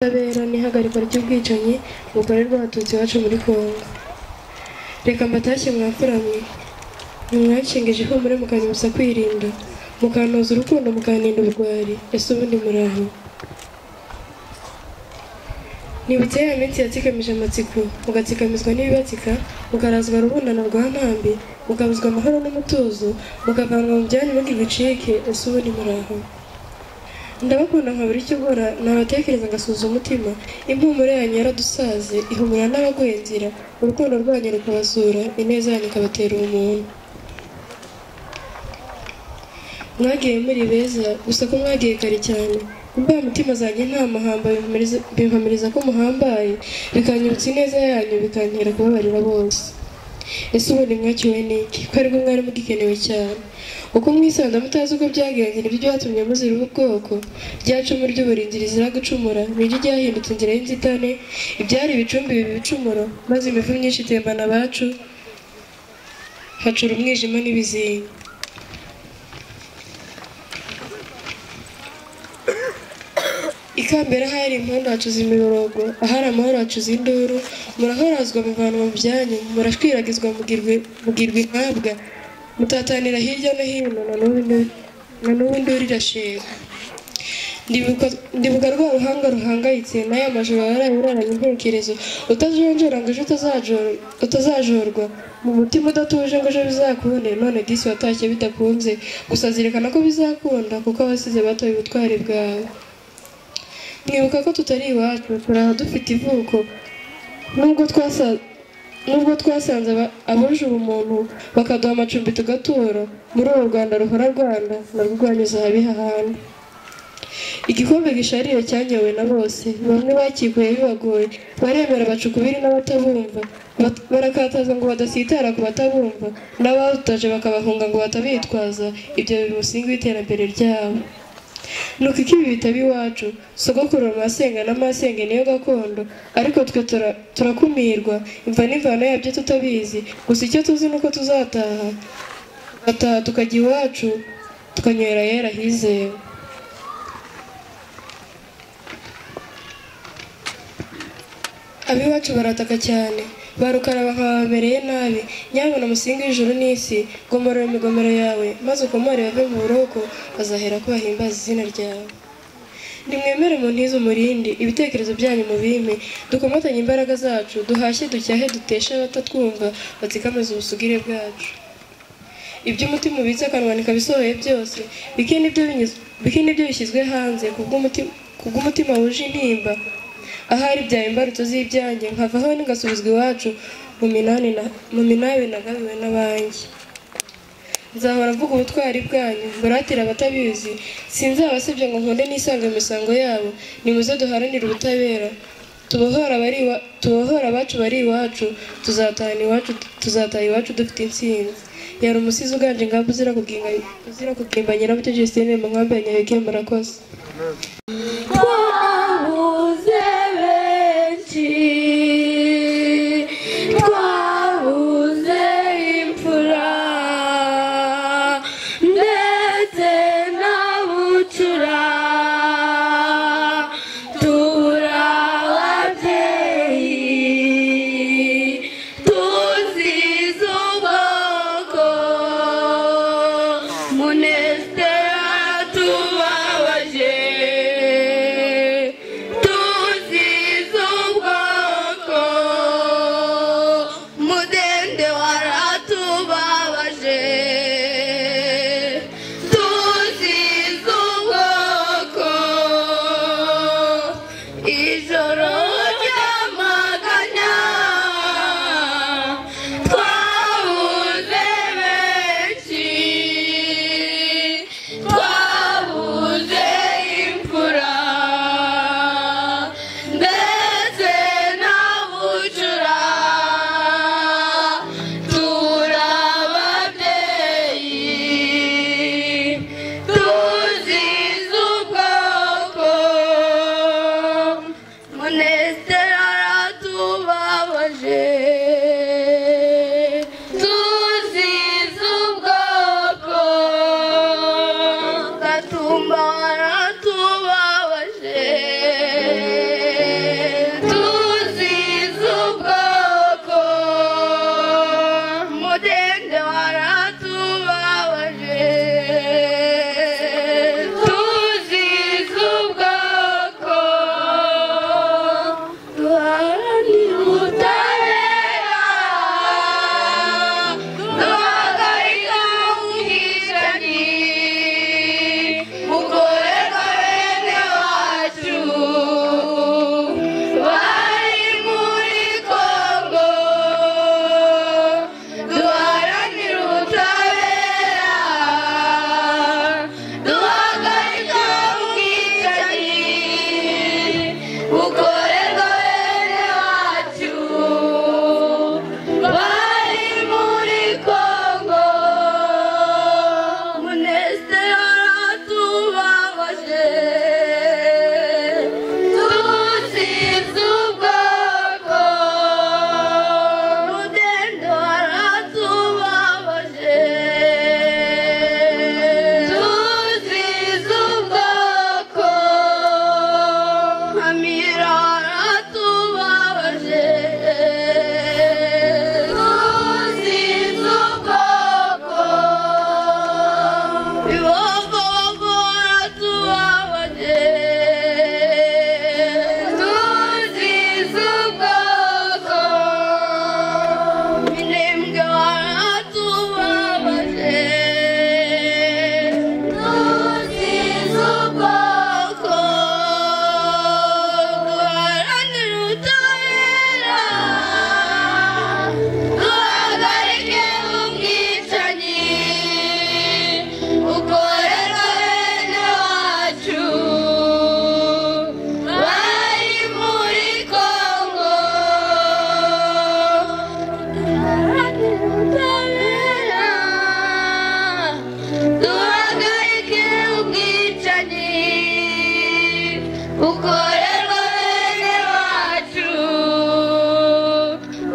ubutabera n'ihagarikwa ry'ubwicanyi bukorerwa abatutsi iwacu muri kongo reka mbatashye mwapfura mwe ntimwakingije ihumure mukanusa kwirinda mukantoza urukundo mukaninda urwari ese ubundi muraho nibutse ya minsi yatsikamije amatsiko mugatsikamizwa n'ibibatsika mukarazwa rubundana rwa ntambi mukabuzwa amahoro n'umutuzo mukavanwa mu byanyu ngo bicike ese ubundi muraho ndabakunda nkabura icyo ubora nabatekereza ngasuza umutima impumuro yanyu yaradusaze ihumura n'abagwenzira urukundo rwanyu rukabazura ineza yanyu ikabatera umuntu mwagiye muri beza gusa ko mwagiye kare cyane imbaye mutima zanjye nta mahamba bimpamiriza- bimpamiriza ko muhambaye bikanyibutsa ineza yanyu bikantera kubabarira bose ese ubundi mwakiwe n'iki ko aribwo mwari mugikenewe cyane uko mwisanze mutazi uko byagenze nibyo byatumye muzira ubu bwoko rya cumu ry'uburinzi rizira gucumura niryo ryahindutse inzira y'inzitane ibyari ibicumbi biba ibicumuro maze imivu myinshi itembana abacu hacura umwijima n'ibizinga ikambere ahari impundu hacuza imiborogo ahari amahoro hacuza induru murahorazwa muvanwa mu byanyu murashwiragizwa mugirwe- mugirwa intabwa mutatanira hirya no hino na n'ubu indu- na n'ubu induru irashega Ndibuka- ndibuka rwa ruhanga ruhangayitse n'aya majoro warayuraranye intekerezo utajonjora ngo ejo utazajo- utazajorwa mu mutima udatuje ngo ejo bizakunde none disi watashye bidakunze gusa zirikana ko bizakunda kuko abasize batoye ubutwari bwawe mwibuka ko tutari iwacu turi aha dufite ivuko nubwo twasa- nubwo twasanze aba- abuje ubumuntu bakaduha amacumbi tugatura muri uru rwanda ruhora rwanda narwo rwanyuze ahabi hahandi igikombe gisharira cyanyowe na bose bamwe bakikuye bibagoye baremera baca ukubiri n'abatabumva Bat- barakataza ngo badasitara ku batabumva n'abawutaje bakabahunga ngo batabitwaza ibyo biri umusingi w'iterambere ryabo nuko iki ibi bitaba iwacu sogokuru amasenga n'amasenga niyo gakondo ariko twe tura- turakumirwa imva n'imvano yabyo tutabizi gusa icyo tuzi ni uko tuzataha tugataha tukajya iwacu tukanywera ahera hizewe ab'iwacu barataka cyane barukaraba nkabamereye nabi nyabona musinga w'ijuru n'isi gomorora imigomero yawe maze ukomore bave mu buroko bazahera ko bahimbaza izina ryawe nimwemere mu ntizo umurindi ibitekerezo byanyu mu bime dukomatanye imbaraga zacu duhashye ducyahe duteshe abatatwumva batsikamaze ubusugire bwacu ibyo umutima ubitse akanwa nikabisohoye byose bike nibyo binyuz- bike nibyo bishyizwe hanze kubw'umutima kubw'umutima wuje intimba ahari byawe imbarutso z'ibyanjye nkavaho ngasubizwa iwacu mu minani na- mu minabi nagabiwe n'abanjye nzahora mvuga ubutwari bwanyu mburatire abatabizi sinzabasebya ngo nkunde nisange mu misango yabo nimuze duharanire ubutabera tubohora abari iwa- tubohora abacu bari iwacu tuzatahana iwacu tuzataha iwacu dufite intsinzi yari umusizi uganje ingamba uzira kuginga uzira kugimba nyirabutyo Justine mu nkambi ya Nyabeke murakoze twabuze benshi twabuze imfura ndetse n'abucura turi ababyeyi tuzize ubwoko munezero tubabaje mirara tubabaje tuzize ubwoko ibovovora tubabaje tuzize ubwoko minembwe waratubabaje tuzize ubwoko duharanire ubutabera duhagarike ubwicanyi bukorerwa bene wacu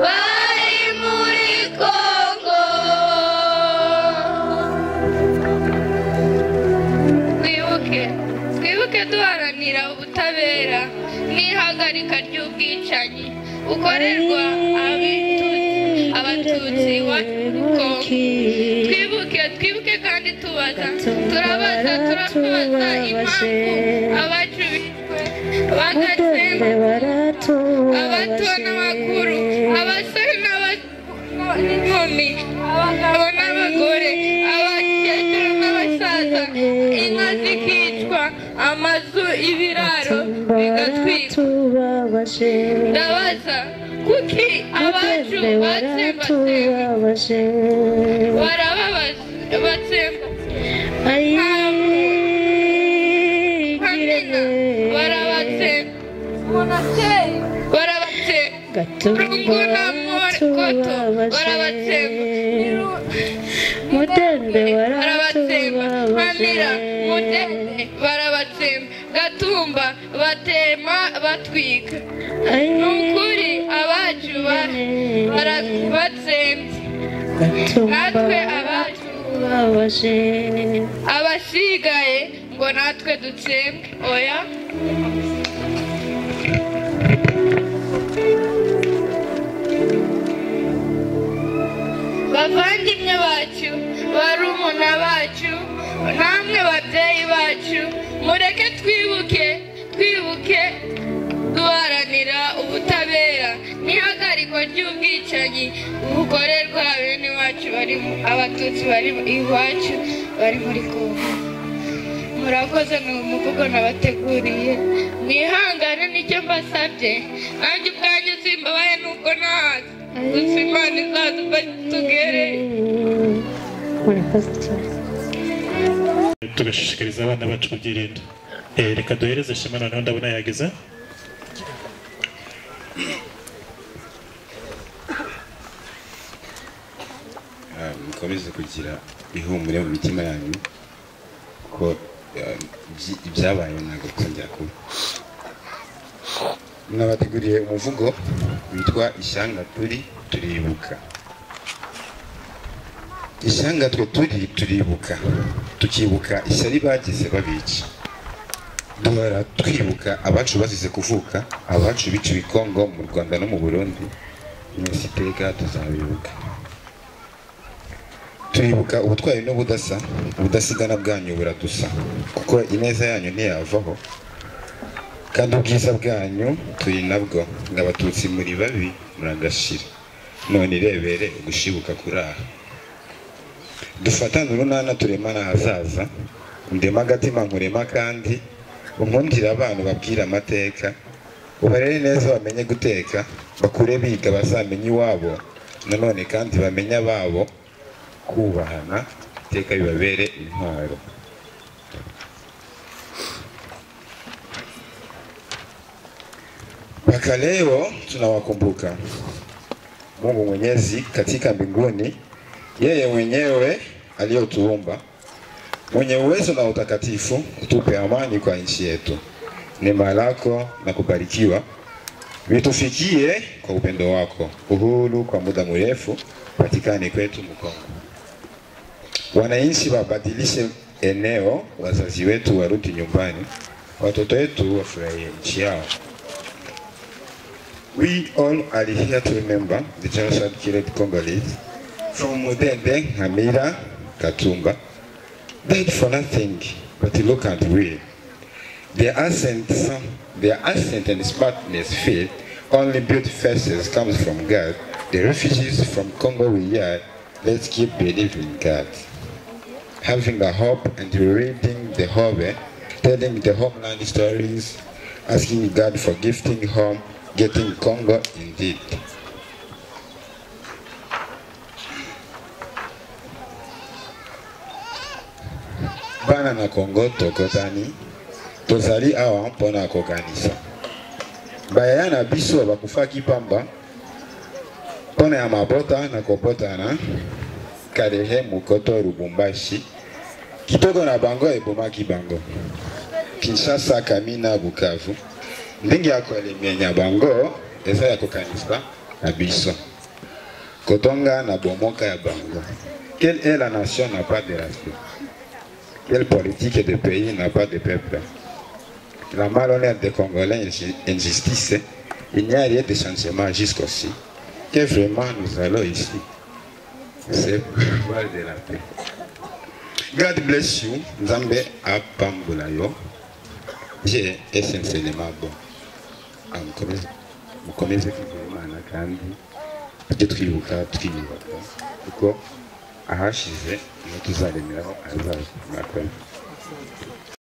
bari muri kongo duharanire ubutabera duhagarike ubwicanyi bukorerwa bene wacu bari muri kongo twibuke twibuke duharanira ubutabera n'ihagarika ry'ubwicanyi bukorerwa abitutsi abatutsi iwacu muri kongo twibuke twibuke kandi tubaza turabaza turabaza impamvu abacu bishwe bagatsemba abato n'abakuru abasore n'aba- n'inkumi abagabo n'abagore abakecuru n'abasaza inka zikicwa amazu ibiraro bigatwikwa ndabaza kuki abacu batsembatsemba barababaza batsemba nkamina barabatsemba barabatsemba rungu na mora koto barabatsemba Mudende barabatsemba nkamira baratubabaje mudende barabatsemba gatumba batema batwika ni ukuri abacu ba- bara- batsembye natwe abacu abaje abasigaye ngo natwe dutsembwe oya bavandimwe bacu barumuna bacu namwe babyeyi bacu mureke twibuke twibuke duharanira ubutabera n'ihagarikwa ry'ubwicanyi bukorerwa bene wacu bari mu- abatutsi bari mu- iwacu bari muri kongo murakoze ni umuvugo nabateguriye mwihangane nicyo mbasabye nanjye ubwanjye simbabaye nuko nazi gusa imana izadutugere murakoze cyane tugashishikariza abana bacu kubyirinda Eh, reka duhereze shema noneho ndabona yageze Ah, mukomeze kugira ihumure mu mitima yanyu ko ah, ibyi- ibyabaye ntabwo bizongera kuba mwabateguriye umuvugo witwa ishyanga turi turibuka ishyanga twe turi turibuka tukibuka ishyari bagize babica duhora twibuka abacu bazize kuvuka abacu biciwe i kongo mu rwanda no mu burundi mwese iteka tuzabibuka turibuka ubutwari n'ubudasa ubudasigana bwanyu buradusa kuko ineza yanyu ntiyavaho kandi ubwiza bwanyu turi nabwo ngo abatutsi muri babi muragashira none irebere ugushibuka kuri aha dufatane urunana turemane ahazaza ndema agatima nkurema kandi unkundire abantu babwire amateka ubarere neza bamenye guteka bakure biga bazamenye iwabo nanone kandi bamenye ababo kubahana iteka bibabere intwaro mpaka leo tunawakumbuka mungu mwenyezi katika mbinguni yeye mwenyewe aliyotuumba mwenye uwezo na utakatifu utupe amani kwa nchi yetu neema lako na kubarikiwa vitufikie kwa upendo wako uhuru kwa muda mrefu patikane kwetu mkongo wananchi wabadilishe eneo, wazazi wetu warudi nyumbani, watoto wetu wafurahie nchi yao. We all are here to remember the genocide killed Congolese from Mudende, Hamira, Katumba. Died for nothing, but look at we. Their accent, their accent and smartness fit only built faces comes from God. The refugees from Congo we are, let's keep believing God. Having a hope and reading the Hobe, telling the homeland stories, asking God for gifting home, getting Congo indeed. Bana na Congo tokotani, tozali awa mpona kokanisa. bayaya na biso bakufaki pamba mpona ya mabota na kobotana karehemu koto lubumbashi kitoko na bango ebomaki bango kinshasa kamina bukavu ndenge ya kolemenya bango eza ya kokanisa na biso kotonga na bomoka ya bango quelle est la nation n'a pas de race quelle politique de pays n'a pas de peuple la malhonneur des Congolais injustice, il n'y a rien de changement jusqu'ici. Que vraiment nous allons ici. C'est pour de la paix. God bless you. Nzambe apambola yo. Je essentiellement bon. Amkomeze mukomeze kwizera kandi tujye twibuka twiyubaka kuko ahashize niho tuzaremeraho ahazaza murakoze